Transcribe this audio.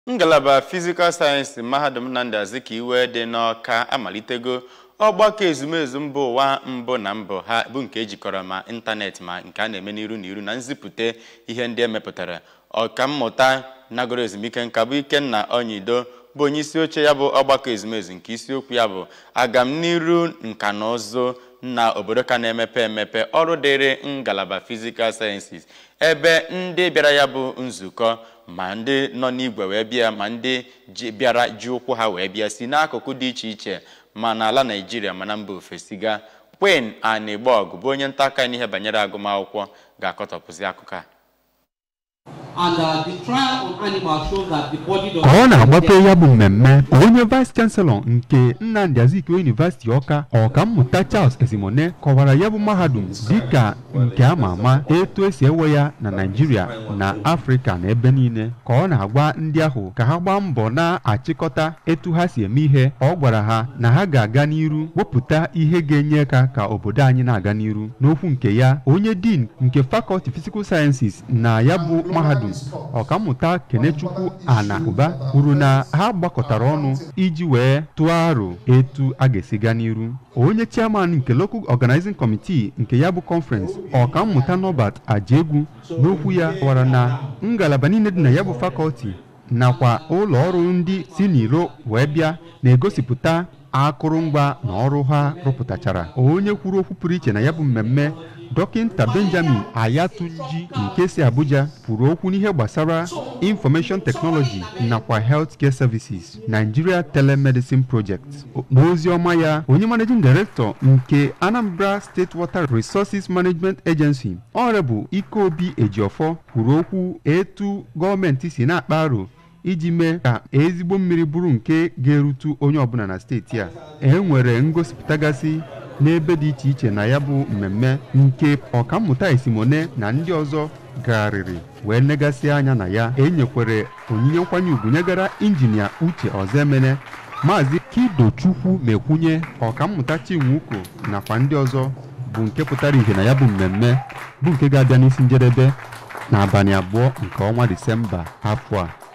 ngalaba fizikal sayensị mahadum Nnamdi Azikiwe dị n'Ọka amalitego ọgbakọ ezumezu mba ụwa mbụ na mbụ ha bụ nke ejikọrọ ma ịntanetị ma nke a na-eme n'iru na iru na nzipụta ihe ndị emepụtara ọkammụta nagoro ezumike nka bụ Ikenna Onyido bụ onye isi oche ya bụ ọgbakọ ezumezu nke isiokwu ya bụ agamniru nka na ụzụ na obodo ka na-emepe emepe ọrụ dịrị ngalaba fizikal sayensị ebe ndị bịara ya bụ nzukọ ma ndị nọ n'igwe wee bịa ma ndị bịara ji ụkwụ ha wee bịa si n'akụkụ dị iche iche ma n'ala Naịjirịa ma na mba ofesi ga Queen Anigbog bụ onye nta aka n'ihe banyere agụmakwụkwọ ga-akọtọpụzi akụkọ a ka ọ na-agbape ya bụ mmemme onye vice chancellor nke Nnamdi Azikiwe University Ọka ọkammụta Charles Esimone kọwara ya bụ mahadum dịka nke ama ama etu esi ewe ya na Naịjirịa na Afrịka na ebe niile ka ọ na-agwa ndị ahụ ka ha gbaa mbọ na-achịkọta etu ha si eme ihe ọ gwara ha na ha ga-aga n'iru wepụta ihe ga-enye aka ka obodo anyị na-aga n'iru n'okwu nke ya onye dean nke Faculty Physical Sciences na ya bụ mahadum ọkammụta kenechukwu ana ụba kwuru na ha gbakọtara ọnụ iji wee tụọ aro etu a ga-esi gaa n'iru onye chairman nke local organizing committee nke ya bụ conference ọkammụta Norbert Ajegwu n'okwu ya kọwara na ngalaba niile dị na ya bụ fakọlti nakwa ụlọ ọrụ ndị si n'iro wee bịa na-egosipụta akụrụngwa na ọrụ ha rụpụtachara onye kwuru okwu pụrụ iche na ya bụ mmemme dọkịnta benjamin ayatunji nke si abuja kwuru okwu n'ihe gbasara information technology nakwa healthcare services nigeria telemedicine project n'ozi ọma ya onye managing director nke anambra state water resources management agency ọrebụ ikeobi ejiofọ kwuru okwu etu gọọmenti si na-akpa aro iji mee ka ezigbo mmiri bụrụ nke ga-erutu onye ọbụla na steeti a e nwere ngosipụtagasị n'ebe dị iche iche na ya bụ mmemme nke ọkammụta esimone na ndị ọzọ gagharịrị wee negasị anya na ya enyekwere onyinye nkwanye ugwu nyegara injinia uche ọzọemene maazị kidochukwu mekwunye ọkammụta chinwuko nakwa ndị ọzọ bụ nke pụtara ihe na ya bụ mmemme bụ nke ga-abịa n'isi njedebe n'abalị abụọ nke ọnwa disemba afọ a